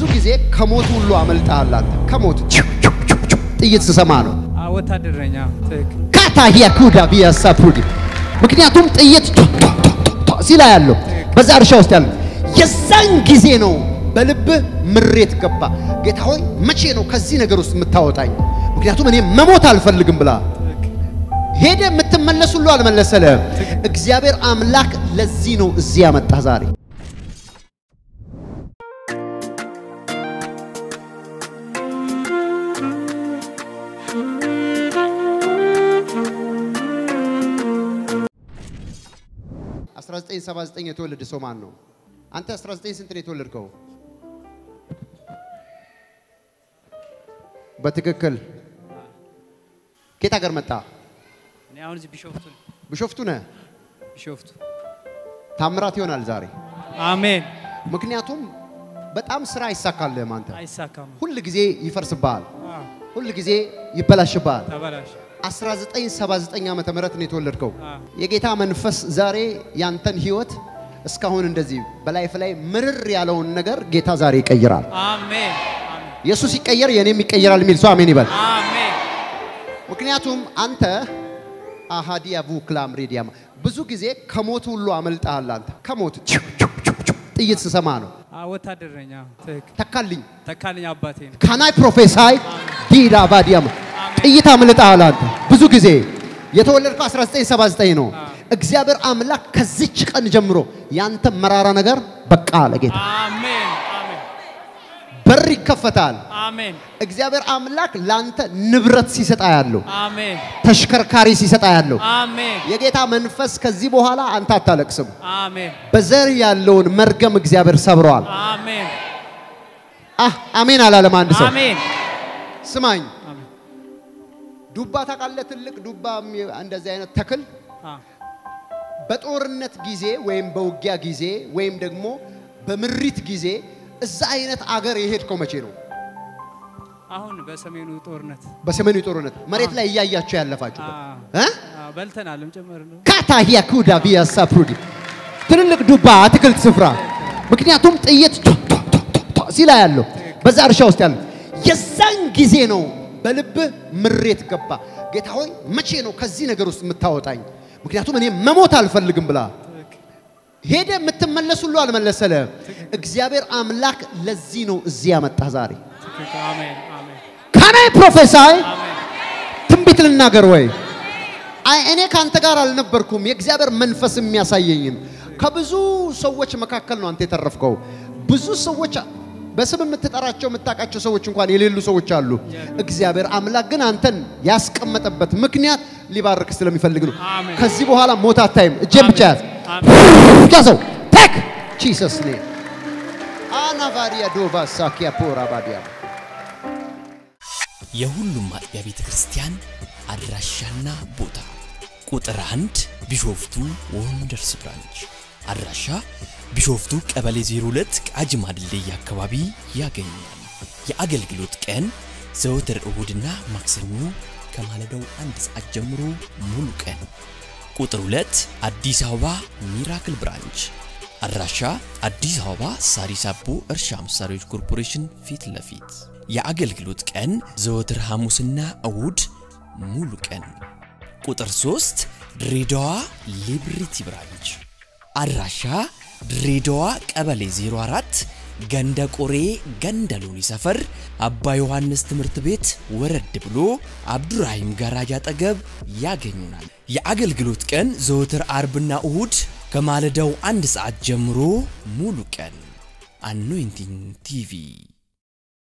ብዙ ጊዜ ከሞት ሁሉ አመልጠሃል አንተ። ከሞት ጥይት ስሰማ ነው ወታደረኛ ትክክል። ካታሂያ ኩዳ ቢያሳ ፑዲ ምክንያቱም ጥይት ሲላ ያለው በዛ እርሻ ውስጥ ያለው የዛን ጊዜ ነው በልብህ ምሬት ገባ። ጌታ ሆይ መቼ ነው ከዚህ ነገር ውስጥ የምታወጣኝ? ምክንያቱም እኔ መሞት አልፈልግም ብላ ሄደ የምትመለስ ሁሉ አልመለሰልህም። እግዚአብሔር አምላክ ለዚህ ነው እዚህ ያመጣ ዛሬ አስራ ዘጠኝ ሰባ ዘጠኝ የተወለደ ሰው ማን ነው? አንተ 19 ስንት ነው የተወለድከው? በትክክል ከየት ሀገር መጣ? እኔ አሁን እዚህ ቢሾፍቱ ነኝ። ቢሾፍቱ ነህ? ቢሾፍቱ ታምራት ይሆናል ዛሬ። አሜን። ምክንያቱም በጣም ስራ አይሳካልህም። አንተ አይሳካም። ሁል ጊዜ ይፈርስብሃል፣ አዎ፣ ሁል ጊዜ ይበላሽብሃል። ተበላሽ። 1979 ዓመተ ምህረት ነው የተወለድከው። አዎ። የጌታ መንፈስ ዛሬ ያንተን ህይወት እስካሁን እንደዚህ በላይፍ ላይ ምርር ያለውን ነገር ጌታ ዛሬ ይቀይራል። አሜን። አሜን። ኢየሱስ ሲቀየር የኔም ይቀየራል የሚል ሰው አሜን ይበል። አሜን። ምክንያቱም አንተ አሃዲያ ቡክላም ሬዲያማ ብዙ ጊዜ ከሞት ሁሉ አመልጠሃል። አንተ ከሞት ጥይት ስሰማ ነው አዎ፣ ወታደረኛ ትክክል። ተካልኝ ተካልኝ አባቴ ነው። ካናይ ፕሮፌሳይ ዲዳ ባዲያማ ጥይት አምልጠሃል። አንተ ብዙ ጊዜ የተወለድከው 1979 ነው። እግዚአብሔር አምላክ ከዚች ቀን ጀምሮ ያንተ መራራ ነገር በቃ አለ ጌታ። አሜን። አሜን። በር ይከፈታል። አሜን። እግዚአብሔር አምላክ ላንተ ንብረት ሲሰጣ ያለው አሜን። ተሽከርካሪ ሲሰጣ ያለው አሜን። የጌታ መንፈስ ከዚህ በኋላ አንተ አታለቅስም። አሜን። በዘር ያለውን መርገም እግዚአብሔር ሰብረዋል። አሜን። አህ አሜን አላለም አንድ ሰው። አሜን። ስማኝ፣ አሜን። ዱባ ታውቃለህ? ትልቅ ዱባ የሚ- እንደዚህ አይነት ተክል አዎ፣ በጦርነት ጊዜ ወይም በውጊያ ጊዜ ወይም ደግሞ በምሪት ጊዜ እዛ አይነት አገር የሄድከው መቼ ነው? አሁን በሰሜኑ ጦርነት በሰሜኑ ጦርነት መሬት ላይ እያያቸው ያለፋችሁ አዎ፣ እ አዎ፣ በልተናልም ጭምር ነው። ካታሂያ ኩዳ ቢያሳ ፕሩዲ ትልልቅ ዱባ አትክልት ስፍራ ምክንያቱም ጥይት ቶ ቶ ቶ ቶ ቶ ሲላ ያለው በዛ እርሻ ውስጥ ያለው የዛን ጊዜ ነው በልብህ ምሬት ገባ። ጌታ ሆይ መቼ ነው ከዚህ ነገር ውስጥ የምታወጣኝ? ምክንያቱም እኔ መሞት አልፈልግም ብላ ትክክል። ሄደ የምትመለስ ሁሉ አልመለሰልህም። እግዚአብሔር አምላክ ለዚህ ነው እዚህ ያመጣ ዛሬ። ትክክል። አሜን። አሜን። ካናይ ፕሮፌሳይ አሜን። ትንቢት ልናገር ወይ? አይ እኔ ካንተ ጋር አልነበርኩም። የእግዚአብሔር መንፈስ የሚያሳየኝን ከብዙ ሰዎች መካከል ነው አንተ የተረፍከው። ብዙ ሰዎች በስም የምትጠራቸው የምታውቃቸው ሰዎች እንኳን የሌሉ ሰዎች አሉ። እግዚአብሔር አምላክ ግን አንተን ያስቀመጠበት ምክንያት ሊባርክ ስለሚፈልግ ነው። አሜን። ከዚህ በኋላ ሞት አታይም። እጄን ብቻ ያዝ። አሜን። ያዘው። ቴክ ጂሰስ ኔም አናቫሪያ ዶቫ ሳኪያ ፖራ ባዲያ የሁሉም አጥቢያ ቤተ ክርስቲያን አድራሻና ቦታ ቁጥር አንድ ቢሾፍቱ ወንደርስ ብራንች አድራሻ ቢሾፍቱ ቀበሌ 02 ቃጂማ ድልድይ አካባቢ ያገኛል። የአገልግሎት ቀን ዘወትር እሁድና ማክሰኞ ከማለዳው አንድ ሰዓት ጀምሮ ሙሉ ቀን። ቁጥር 2 አዲስ አበባ ሚራክል ብራንች አድራሻ አዲስ አበባ ሳሪስ አቦ እርሻ መሳሪያዎች ኮርፖሬሽን ፊት ለፊት የአገልግሎት ቀን ዘወትር ሐሙስና እሁድ ሙሉ ቀን። ቁጥር 3 ድሬዳዋ ሊብሪቲ ብራንች አድራሻ ድሬዳዋ ቀበሌ 04 ገንደ ቆሬ ገንደ ሎኒ ሰፈር አባ ዮሐንስ ትምህርት ቤት ወረድ ብሎ አብዱራሂም ጋራጅ አጠገብ ያገኙናል። የአገልግሎት ቀን ዘወትር አርብና እሁድ ከማለዳው አንድ ሰዓት ጀምሮ ሙሉ ቀን። አኖይንቲንግ ቲቪ